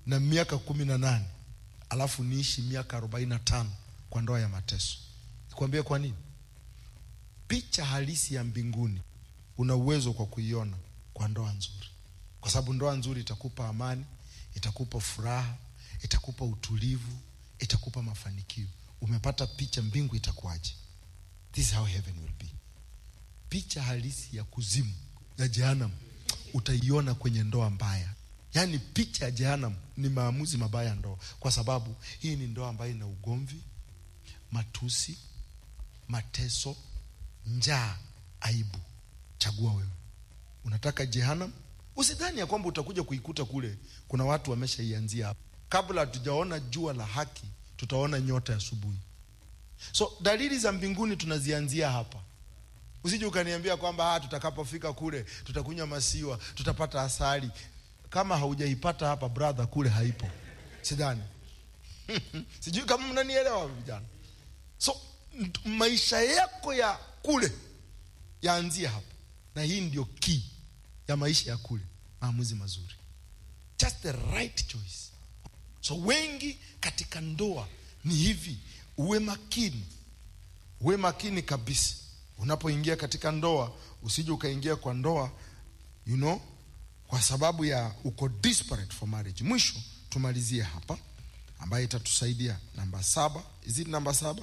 na miaka kumi na nane alafu niishi miaka arobaini na tano kwa ndoa ya mateso nikwambie kwa nini picha halisi ya mbinguni una uwezo kwa kuiona kwa ndoa nzuri kwa sababu ndoa nzuri itakupa amani itakupa furaha itakupa utulivu itakupa mafanikio umepata picha mbingu itakuwaje this is how heaven will be picha halisi ya kuzimu ya jehanamu utaiona kwenye ndoa mbaya yaani picha ya jehanamu ni maamuzi mabaya ya ndoa kwa sababu hii ni ndoa ambayo ina ugomvi matusi mateso njaa aibu chagua wewe unataka jehanamu usidhani ya kwamba utakuja kuikuta kule kuna watu wameshaianzia hapo kabla hatujaona jua la haki tutaona nyota ya asubuhi so dalili za mbinguni tunazianzia hapa usije ukaniambia kwamba ah, tutakapofika kule tutakunywa masiwa tutapata asali kama haujaipata hapa brother kule haipo sidhani sijui kama mnanielewa vijana so nt- maisha yako ya kule yaanzie hapo na hii ndio key ya maisha ya kule maamuzi mazuri just the right choice so wengi katika ndoa ni hivi uwe makini uwe makini kabisa unapoingia katika ndoa usije ukaingia kwa ndoa you know kwa sababu ya uko desperate for marriage mwisho tumalizie hapa ambayo itatusaidia namba saba is it namba saba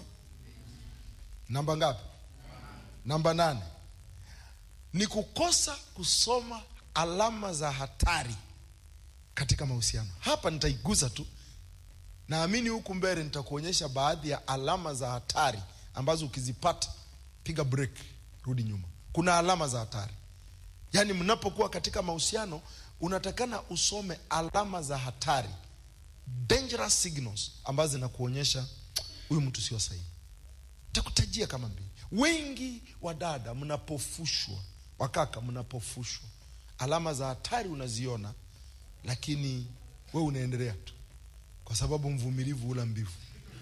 namba ngapi namba nane ni kukosa kusoma alama za hatari katika mahusiano hapa nitaigusa tu naamini huku mbele nitakuonyesha baadhi ya alama za hatari ambazo ukizipata piga break rudi nyuma kuna alama za hatari yaani mnapokuwa katika mahusiano unatakana usome alama za hatari dangerous signals ambazo zinakuonyesha huyu mtu sio sahihi takutajia kama mbili wengi wa dada mnapofushwa wakaka mnapofushwa alama za hatari unaziona lakini we unaendelea tu kwa sababu mvumilivu hula mbivu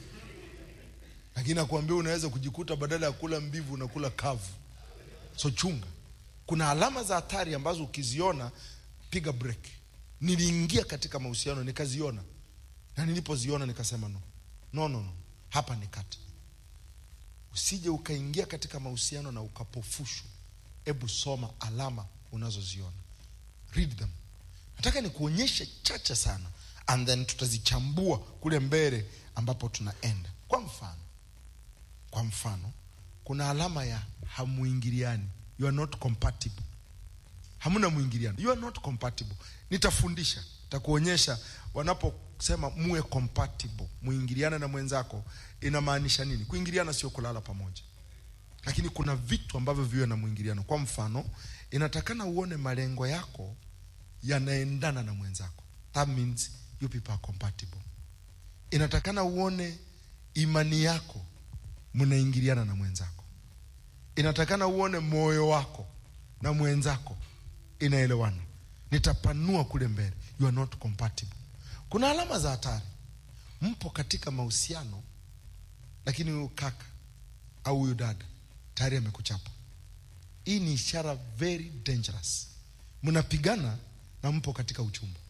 lakini nakuambia unaweza kujikuta badala ya kula mbivu unakula kavu so chunga kuna alama za hatari ambazo ukiziona piga break niliingia katika mahusiano nikaziona na nilipoziona nikasema no no no, no. hapa ni kata usije ukaingia katika mahusiano na ukapofushwa hebu soma alama unazoziona read them nataka nikuonyeshe chache sana and then tutazichambua kule mbele ambapo tunaenda kwa mfano kwa mfano kuna alama ya hamuingiliani you are not compatible hamna mwingiliano you are not compatible nitafundisha takuonyesha wanaposema muwe compatible muingiliane na mwenzako inamaanisha nini kuingiliana sio kulala pamoja lakini kuna vitu ambavyo viwe na mwingiliano kwa mfano inatakana uone malengo yako yanaendana na mwenzako that means you people are compatible inatakana uone imani yako mnaingiliana na mwenzako inatakana uone moyo wako na mwenzako inaelewana nitapanua kule mbele you are not compatible kuna alama za hatari mpo katika mahusiano lakini huyu kaka au huyu dada tayari amekuchapa hii ni ishara very dangerous mnapigana na mpo katika uchumba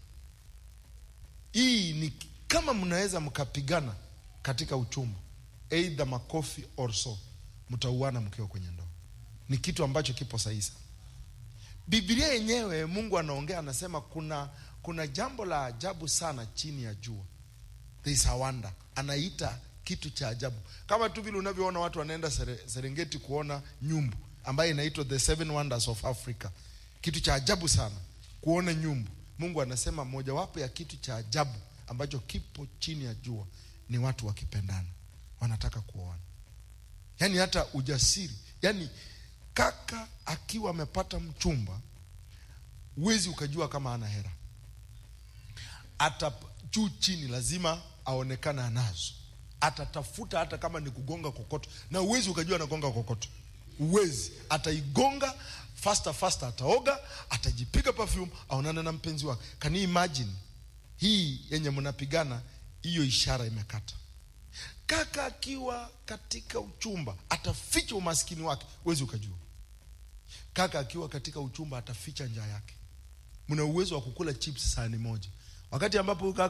hii ni kama mnaweza mkapigana katika uchumba eidha makofi or so mtauana mkiwa kwenye ndoa ni kitu ambacho kipo sahihi sana biblia yenyewe mungu anaongea anasema kuna kuna jambo la ajabu sana chini ya jua There is a wonder anaita kitu cha ajabu kama tu vile unavyoona watu wanaenda Sere, serengeti kuona nyumbu ambayo inaitwa the seven wonders of africa kitu cha ajabu sana kuona nyumbu mungu anasema mojawapo ya kitu cha ajabu ambacho kipo chini ya jua ni watu wakipendana wanataka kuoana yaani hata ujasiri yaani kaka akiwa amepata mchumba huwezi ukajua kama ana hera hata juu chini lazima aonekane anazo atatafuta hata kama ni kugonga kokoto na uwezi ukajua anagonga kokoto uwezi ataigonga faster faster ataoga atajipiga perfume aonane na mpenzi wake can you imagine hii yenye mnapigana hiyo ishara imekata kaka akiwa katika uchumba ataficha umaskini wake huwezi ukajua kaka akiwa katika uchumba ataficha njaa yake mna uwezo wa kukula chips sahani moja wakati ambapo huyu kaka